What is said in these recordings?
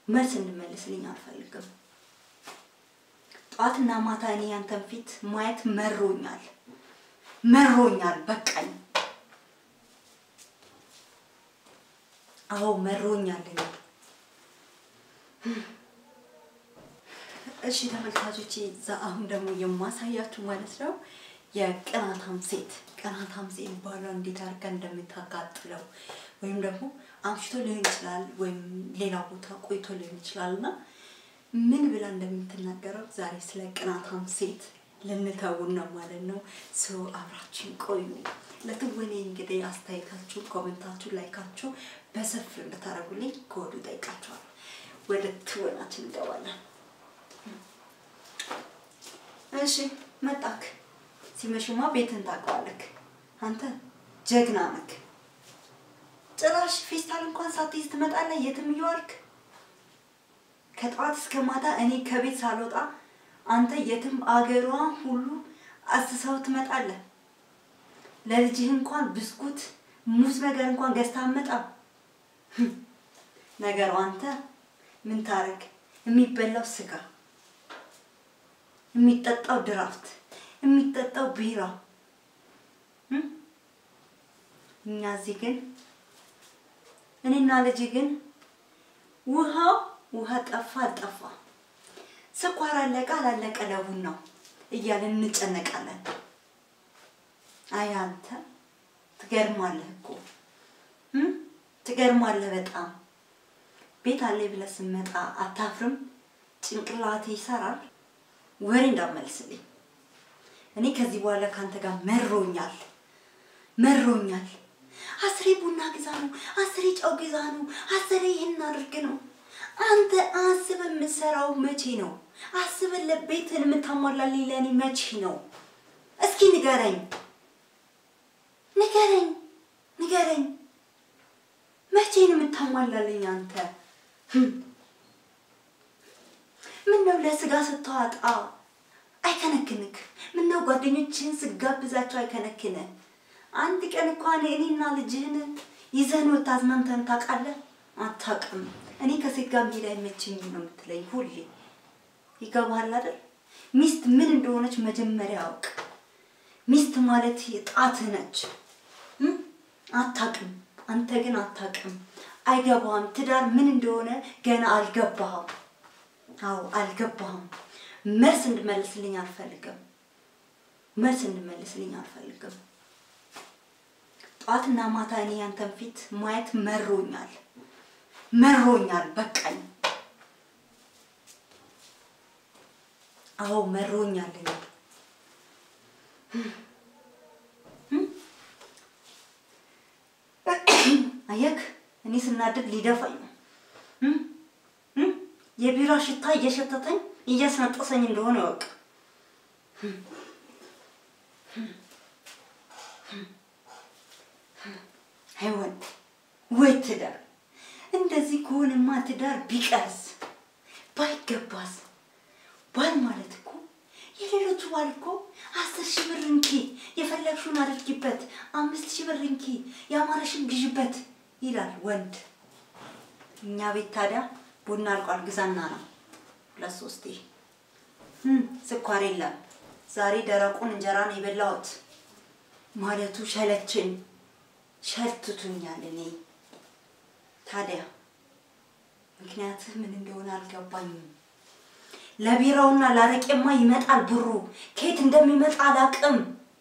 መልስ እንድመልስልኝ አልፈልግም። ጠዋትና ማታ እኔ ያንተን ፊት ማየት መሮኛል፣ መሮኛል፣ በቃኝ። አዎ መሮኛል። እኔ እሺ ተመልካቾቼ፣ እዛ አሁን ደግሞ የማሳያችሁ ማለት ነው የቅናታም ሴት ቅናታም ሴት ባሏ እንዴት አድርጋ እንደምታቃጥለው ወይም ደግሞ አምሽቶ ሊሆን ይችላል ወይም ሌላ ቦታ ቆይቶ ሊሆን ይችላል እና ምን ብላ እንደምትናገረው ዛሬ ስለ ቅናታም ሴት ልንተውን ነው ማለት ነው። ሰው አብራችን ቆዩ። ለትወኔ እንግዲህ አስተያየታችሁን፣ ኮመንታችሁ፣ ላይካችሁ በሰፊው እንድታደርጉልኝ ከወዲሁ ጠይቃችኋል። ወደ ትወናችን እንገባለን። እሺ መጣክ። ሲመሽማ ቤትን ታውቀዋለክ። አንተ ጀግና ነክ። ጭራሽ ፌስታል እንኳን ሳትይዝ ትመጣለህ የትም እየዋልክ ከጠዋት እስከ ማታ እኔ ከቤት ሳልወጣ አንተ የትም አገሯ ሁሉ አስሰው ትመጣለህ። ለልጅህ እንኳን ብስኩት ሙዝ ነገር እንኳን ገዝታ አመጣም። ነገሩ አንተ ምን ታረግ? የሚበላው ስጋ፣ የሚጠጣው ድራፍት፣ የሚጠጣው ቢራ። እኛ እዚህ ግን እኔና ልጅ ግን ውሃው ውሃ ጠፋ አልጠፋ፣ ስኳር አለቀ አላለቀ ለቡናው እያለን እንጨነቃለን። አይ አንተ ትገርማለህ እኮ ትገርማለህ በጣም ቤት አለ ብለህ ስትመጣ አታፍርም? ጭንቅላቴ ይሰራል። ወሬ እንዳመልስልኝ እኔ ከዚህ በኋላ ከአንተ ጋር መሮኛል መሮኛል። አስሬ ቡና ግዛ ነው፣ አስሬ ጨው ግዛ ነው፣ አስሬ ይህን አድርግ ነው። አንተ አስበህ የምትሰራው መቼ ነው? አስበህ ለቤትን የምታሟላልኝ ለእኔ መቼ ነው? እስኪ ንገረኝ፣ ንገረኝ፣ ንገረኝ። መቼ ነው የምታሟላልኝ አንተ? ምነው ለስጋ ስታዋጣ አይከነክንክ? ምነው ጓደኞችህን ስጋብዛቸው አይከነክን? አንድ ቀን እንኳን እኔና ልጅህን ይዘን ወጥተህ አዝናንተን ታውቃለህ? አታውቅም። እኔ ከሴት ጋር መሄድ አይመቸኝም ነው የምትለኝ ሁሌ። ይገባሃል አይደል? ሚስት ምን እንደሆነች መጀመሪያ አውቅ። ሚስት ማለት ጣትህ ነች። አታውቅም። አንተ ግን አታውቅም። አይገባህም። ትዳር ምን እንደሆነ ገና አልገባህም። አዎ አልገባህም። መልስ እንድመልስልኝ አልፈልግም። መልስ እንድመልስልኝ አልፈልግም። ጠዋትና ማታ እኔ ያንተን ፊት ማየት መሮኛል፣ መሮኛል፣ በቃኝ። አዎ መሮኛል። እኔ አየክ፣ እኔ ስናደድ ሊደፋኝ ነው። የቢራ ሽታ እየሸተተኝ እያስነጠሰኝ እንደሆነ ወቅ አይወን ወይ ትዳር እንደዚህ ከሆነማ ትዳር ቢቀርስ ባይገባስ? ባል ማለት እኮ የሌሎቹ ባል እኮ አስር ሺህ ብር እንኪ የፈለግሽውን አድርጊበት፣ አምስት ሺህ ብር እንኪ ያማረሽን ግዥበት ይላል ወንድ። እኛ ቤት ታዲያ ቡና አልቋል ግዛና ነው ሁለት ሶስቴ። ስኳር የለም ዛሬ ደረቁን እንጀራ ነው የበላሁት ማለቱ ሸለችን ሸልትቱኛል። እኔ ታዲያ ምክንያትህ ምን እንደሆነ አልገባኝም። ለቢራውና ላረቄማ ይመጣል ብሩ፣ ከየት እንደሚመጣ አላቅም።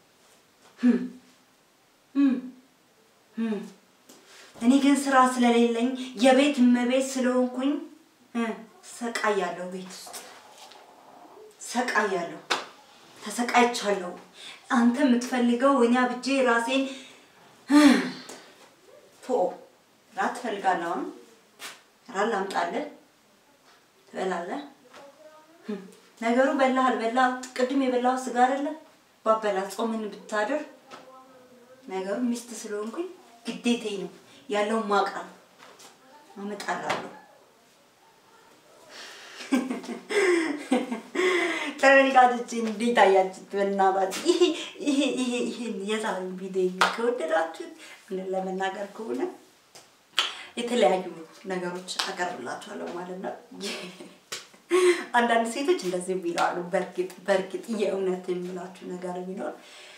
እኔ ግን ስራ ስለሌለኝ የቤት እመቤት ስለሆንኩኝ ሰቃያለሁ። ቤት ውስጥ ሰቃያለሁ፣ ተሰቃይቻለሁ። አንተ የምትፈልገው እኔ አብጄ ራሴን ቶ ራት ትፈልጋለህ? አሁን ራት ላምጣልህ? ትበላለህ? ነገሩ በላህ አልበላህ ቅድም የበላው ስጋ አይደለ? ባበላ ጾምን ብታድር ነገሩ ሚስት ስለሆንኩኝ ግዴታዬ ነው ያለውን ማቃል አመጣላለሁ። ተመልካቾች እንዴት አያችሁት? በእናታችሁ ይሄ ይሄ ይሄ ይሄን የዛሬውን ቪዲዮ ከወደዳችሁት ምን ለመናገር ከሆነ የተለያዩ ነገሮች አቀርብላችኋለሁ ማለት ነው። አንዳንድ ሴቶች እንደዚህ ይላሉ። በእርግጥ በእርግጥ የእውነት የሚላችሁ ነገር ቢኖር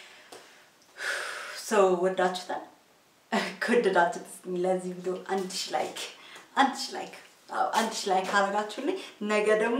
ሰው ወዳችሁታል። ከወደዳችሁት ለዚህ ቪዲዮ አንድ ሺ ላይክ አንድ ሺ ላይክ አዎ አንድ ሺ ላይክ ካረጋችሁልኝ ነገ ደግሞ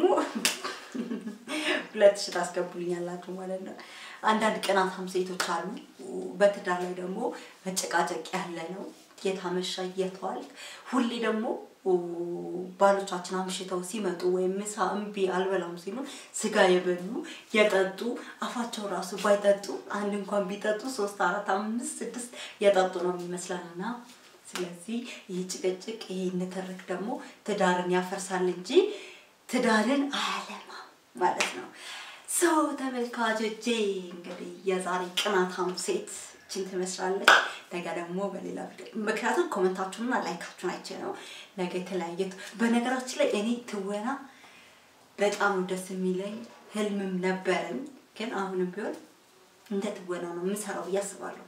ሁለት ሺ ታስገቡልኛላችሁ ማለት ነው። አንዳንድ ቅናታም ሴቶች አሉ። በትዳር ላይ ደግሞ መጨቃጨቅ ያለ ነው። የታመሻ እየተዋልክ ሁሌ ደግሞ ባሎቻችን አምሽተው ሲመጡ ወይም ምሳ እምቢ አልበላም ሲሉ ስጋ የበሉ የጠጡ አፋቸው ራሱ ባይጠጡ አንድ እንኳን ቢጠጡ ሶስት አራት አምስት ስድስት የጠጡ ነው የሚመስለን እና ስለዚህ ይህ ጭቅጭቅ ይህ ንትርክ ደግሞ ትዳርን ያፈርሳል እንጂ ትዳርን አያለማም ማለት ነው። ሰው ተመልካቾቼ እንግዲህ የዛሬ ቅናታም ሴት ችን ትመስላለች። ነገ ደግሞ በሌላ ቪዲዮ ምክንያቱም ኮመንታችሁንና ላይካችሁን አይቼ ነው ነገ የተለያየ በነገራችን ላይ እኔ ትወና በጣም ደስ የሚለኝ ህልምም ነበረኝ፣ ግን አሁንም ቢሆን እንደ ትወና ነው የምሰራው ብዬ አስባለሁ።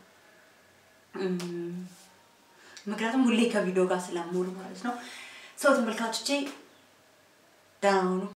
ምክንያቱም ሁሌ ከቪዲዮ ጋር ስለምውል ማለት ነው። ሰው ተመልካቾቼ ደህና ሁኑ።